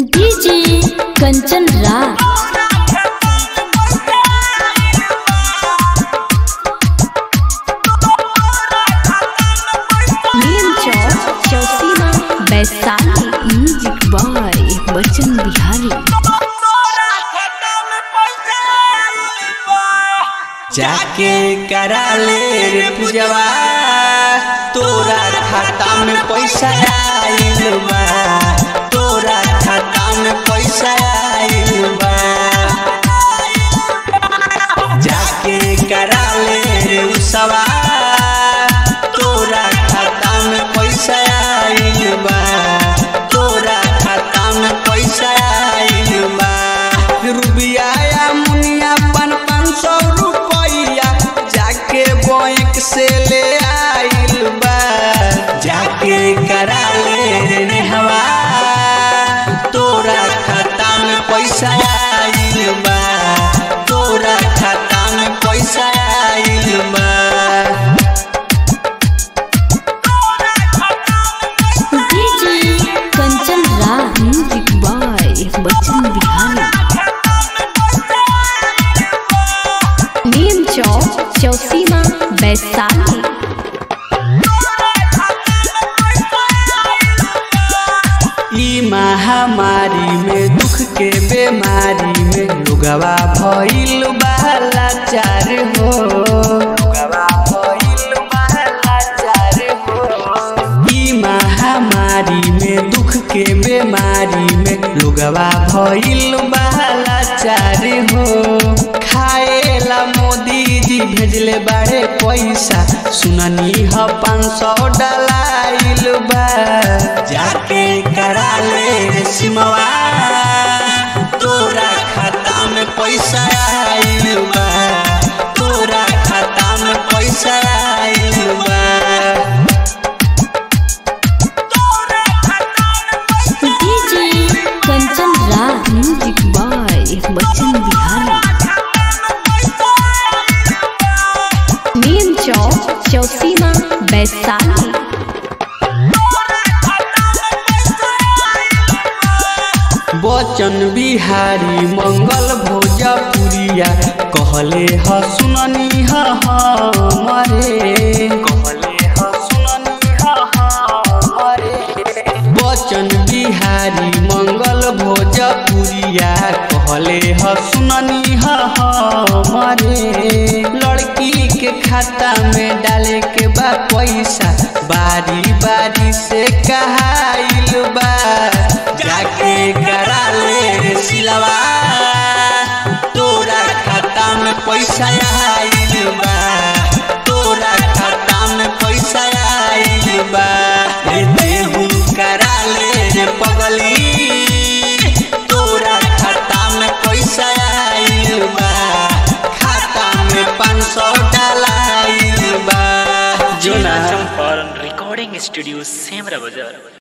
DJ Kanchan Raj Neem Chowk Chausima Vaishali music by Bachchan Bihari जाके करा ले रे पूजवा तोरा खाता में पैसा आइल बा तोरा खाता में पैसा आइल बा जाके करा ले रे उसवा तोरा खाता में पैसा आइल बा तोरा खाता में पैसा आइल बा रुबिया या मुनिया पन पाँच सौ रुपया जाके बैंक से ले आइल बा जाके करा ले रे नेहवा तोरा खाता में पैसा आइल बा तोरा खाता में पैसा आइल बा DJ Kanchan Raj music by Bachchan Bihari Neem Chowk Chausima Vaishali ई महामारी में दुख के बीमारी में लुगवा भइल बाला चार हो लुगवा भइल बाला चार हो ई महामारी में दुख के बीमारी में लुगवा भइल बाला चार हो खाएला मोदी जी भेजले बाड़े पैसा सुननी ह पाँच सौ डलाइल बा जाके करा ले रे सिमवा तोरा खाता में पैसा आइल बा तोरा खाता में पैसा आइल बा DJ Kanchan Raj music by Bachchan Bihari Neem Chowk Chausima Vaishali Bachan Bihari मंगल भोजपुरिया कहले ह सुननी ह हमरे कहले ह सुननी ह हमरे बचन बिहारी मंगल भोजपुरिया कहले ह सुननी ह हमरे लड़की के खाता में डाले के बा पैसा बारी बारी से कहाइल बा जाके करा ले रे सिलवा तोरा खाता में पैसा आइल बा तोरा खाता में पैसा आइल बा रे देहू करा ले रे पगली तोरा खाता में पैसा आइल बा खाता में पाँच सौ डलाइल बा जोना चंपारण रिकॉर्डिंग स्टूडियो सेमरा बाजार